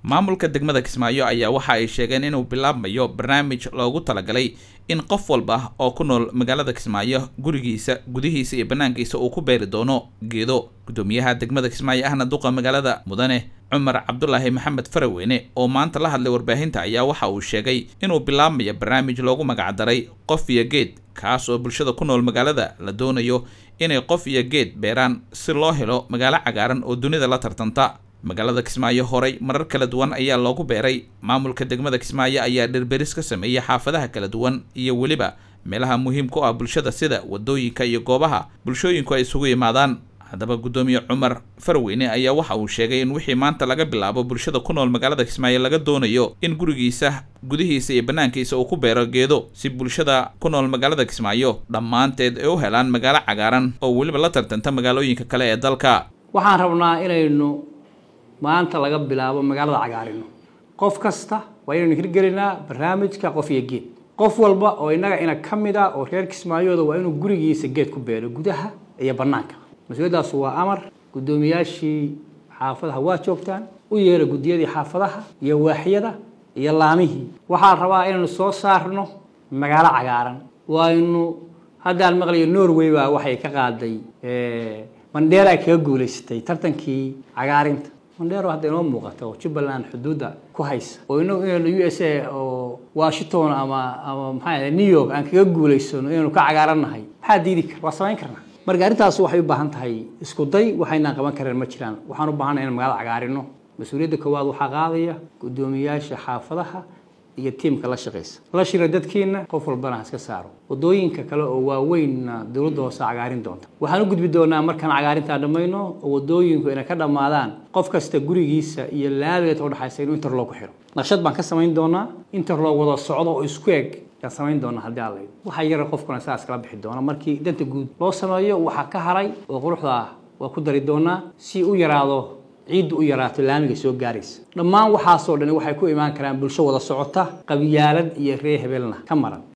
maamulka degmada kismaayo ayaa waxa ay sheegeen inuu bilaabmayo barnaamij loogu talagalay in qof walba oo ku nool magaalada kismaayo gurigiisa gudihiisa iyo banaankiisa uu ku beeri doono geedo gudoomiyaha degmada kismaayo ahna duqa magaalada mudane cumar cabdulaahi maxamed faraweyne oo maanta la hadlay warbaahinta ayaa waxa uu sheegay inuu bilaabmayo barnaamij loogu magacdaray qof iyo geed kaas oo bulshada ku nool magaalada la doonayo inay qof iyo geed beeraan si loo helo magaalo cagaaran oo dunida la tartanta magaalada kismaayo horay marar kala duwan ayaa loogu beeray maamulka degmada kismaayo ayaa dhirberis ka sameeyey xaafadaha kala duwan iyo weliba meelaha muhiimka u ah bulshada sida wadooyinka iyo goobaha bulshooyinku ay isugu yimaadaan haddaba guddoomiye cumar farweyne ayaa waxa uu sheegay in wixii maanta laga bilaabo bulshada ku nool magaalada kismaayo laga doonayo in gurigiisa gudihiisa iyo banaankiisa uu ku beero geedo si bulshada ku nool magaalada kismaayo dhammaanteed ay u helaan magaalo cagaaran oo weliba la tartanta magaalooyinka kale ee dalka waxaan rabnaa inaynu maanta laga bilaabo magaalada cagaarino qof kasta waa inaynu hirgelinaa barnaamijka qof iyo geed qof walba oo innaga ina ka mid ah oo reer kismaayooda waa inuu gurigiisa geed ku beero gudaha iyo bannaanka mas-uuliyaddaas waa amar guddoomiyaashii xaafadaha waa joogtaan u yeera guddiyadii xaafadaha iyo waaxyada iyo laamihii waxaa rabaa inaynu soo saarno magaalo cagaaran waaynu haddaan maqlayo norway baa waxay ka qaaday mandheera ay kaga guulaysatay tartankii cagaarinta mandheero hadda inoo muuqata oo jubbaland xuduudda ku haysa oo inagu inaynu u s a oo washington ama ama maxaa new york aan kaga guulaysano inaynu ka cagaarannahay maxaa diidi kara waa samayn karnaa marka arrintaas waxay u baahan tahay isku day waxaynaan qaban kareen ma jiraan waxaan u baahanay inaan magaalada cagaarino mas-uuliyadda koowaad waxaa qaadaya guddoomiyaasha xaafadaha iyo tiimka la shaqaysa la shira dadkiina qof walbana ha iska saaro wadooyinka kale oo waaweynna dowladda hoose cagaarin doonta waxaan u gudbi doonaa markaan cagaarintaa dhammayno oo wadooyinku inay ka dhammaadaan qof kasta gurigiisa iyo laabeed oo dhexaysa inuu interlog ku xiro naqshad baan ka samayn doonaa interlog wada socdo oo isku eg yaan samayn doonaa haddii alla waxaa yara qofkuna saas kala bixi doona markii danta guud loo sameeyo waxaa ka haray oo quruxda ah waa ku dari doonaa si u yaraado ciiddu u yaraato laamiga soo gaaraysa dhammaan waxaasoo dhani waxay ku imaan karaan bulsho wada socota qabyaalad iyo ree hebelna ka maran